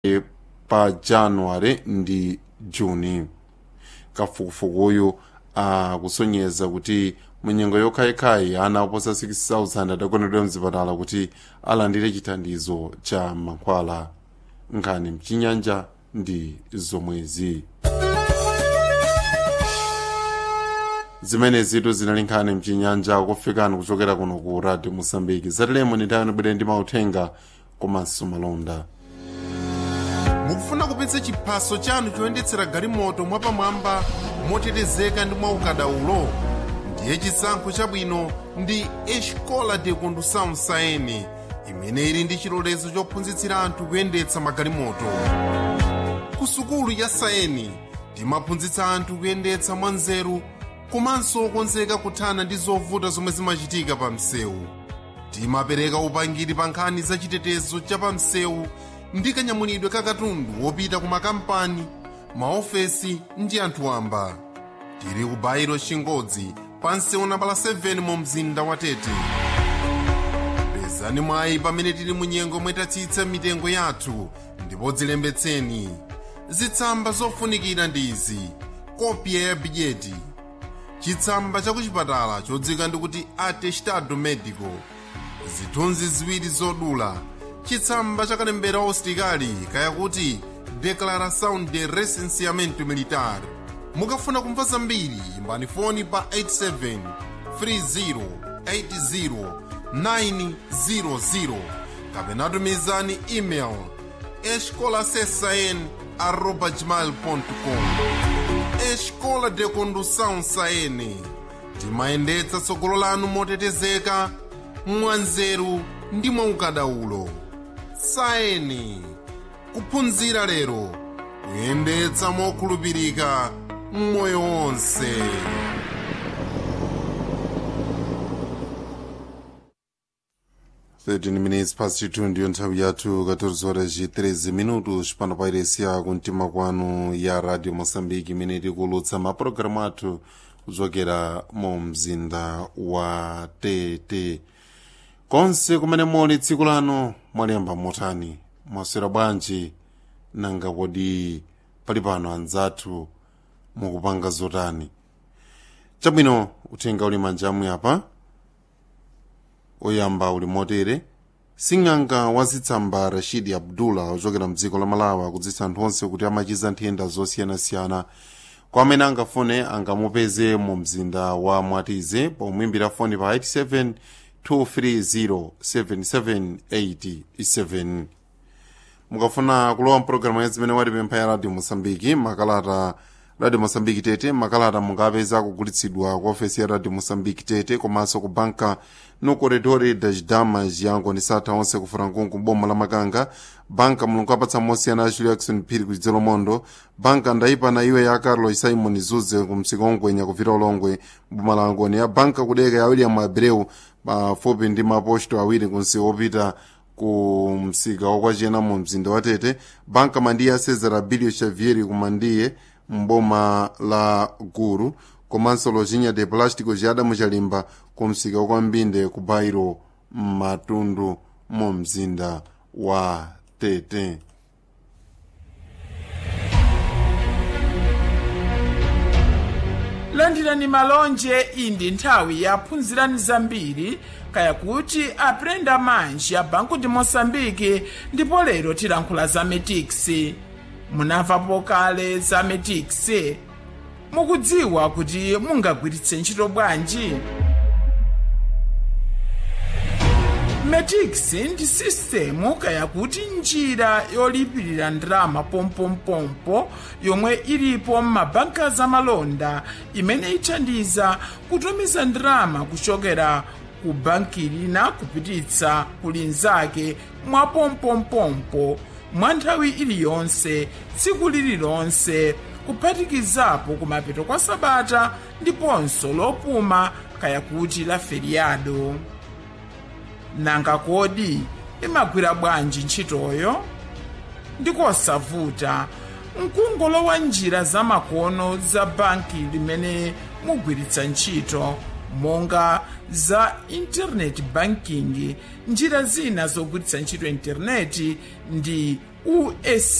pa januware ndi juni kafukufukuyu akusonyeza kuti munyengo yokhayikhayi ana oposa 6000 adagonedwa mzipatala kuti alandire chithandizo cha mankhwala nkhani mchinyanja ndi zomwezi zimene zitu zinali nkhani mchinyanja kufikani kuchokera kuno ku radio mosambiki zatilemo nitayani bwere ndi mauthenga komanso malonda mukufuna kupitsa chiphaso chanu choyendetsera galimoto mwapamwamba motetezeka ndi mwaukadaulo ndiye chisankho chabwino ndi escola de condução saene imene ili ndi chilolezo chophunzitsira anthu kuyendetsa magalimoto ku sukulu ya saeni timaphunzitsa anthu kuyendetsa mwanzeru komanso okonzeka kuthana ndi zovuta zomwe zimachitika pa msewu timapereka upangiri pa nkhani za chitetezo cha pa msewu ndi kanyamulidwe ka katundu wopita ku makampani maofesi ndi anthu wamba tili ku bairo chingodzi pa msewu nambala 7 mu mzinda wa tete pezani mwayi pamene tili mu nyengo mwetatsitsa mitengo yathu ndipo dzilembetseni zitsamba zofunikira ndi izi kopya ya bidyeti chitsamba cha kuchipatala chodzika ndikuti atestado medico zithunzi ziwiri zodula chitsamba cha kalembera usitikali kayakuti declaração de recenseamento militar mukafuna kumva zambiri imbani foni pa 87 3080 900 kapena tumizani email escolasesn arroba gmail.com escola de condução saene timayendetsa tsogolo lanu motetezeka mwanzeru ndi mwaukadaulo saeni kuphunzira lero kuyendetsa mokhulupirika mmoyo wonse thirteen minutes past two ndiyo nthawi yathu 14 horas e 13 minutos pano pa iresi ya kumtima kwanu ya radio moçambique imene tikulutsa mapulogalamu athu kuchokera mu mzinda wa tete konse kumene muli tsiku lano mwaliyamba motani mwaswera bwanji nanga kodi pali pano anzathu mukupanga zotani chabwino uthenga uli manjamu apa oyamba uli motere sing'anga wazitsamba rashidi abdullah ochokera mdziko la malawi akudziwitsa anthu onse kuti amachiza nthenda zosiyanasiyana kwa amene angafune angamupeze mu mzinda wa mwatize pomwimbira foni pa 87 2307787 mukafuna kulowa mpulogalamu ya zimene watipempha ya radio mosambiki makalata radio mosambiki tete makalata mungapeza kugulitsidwa ku ofesi ya radio mosambiki tete komanso ku banka no corredore das damas yango ndi satha onse ku frankunku boma la makanga banka mulungu apatsa mosiyana a julia jackson phiri ku chidzolomondho banka ndayipana iwe ya carlos simon zuze ku msika ongwenya kupita ulongwe boma la angoni ya banka kudeka ya william abreu pafupi ndi maposto awiri ku msika wopita ku msika wakwachena mu mzinda wa tete banka mandiye a cesar abilio xavieri ku mandiye mboma la guru komanso lojinya de plástico jada muchalimba ku msika wa mbinde ku bairo matundu mu mzinda wa tete landirani malonje iyi ndi nthawi yaphunzirani zambiri kaya kuti aprenda manji ya banku di moçambike ndipo lero tilankhula za metiksi munamvapo kale za metiksi mukudziwa kuti mungagwiritse ntchito bwanji metix ndi sistemu kaya kuti njira yolipirira ndalama pompompompo yomwe ilipo m'mabanka zamalonda imene ithandiza kutumiza ndalama kuchokera ku banki lina kupititsa ku linzake mwa pompompompo mwa nthawi iliyonse tsiku lililonse kuphatikizapo kumapeto kwa sabata ndiponso lopuma kaya kuti la feriado nanga kodi imagwira bwanji ntchitoyo ndikosavuta mkungolowa njira zamakono za banki limene mugwiritsa ntchito monga za internet banking njira zina zogwiritsa ntchito intaneti ndi us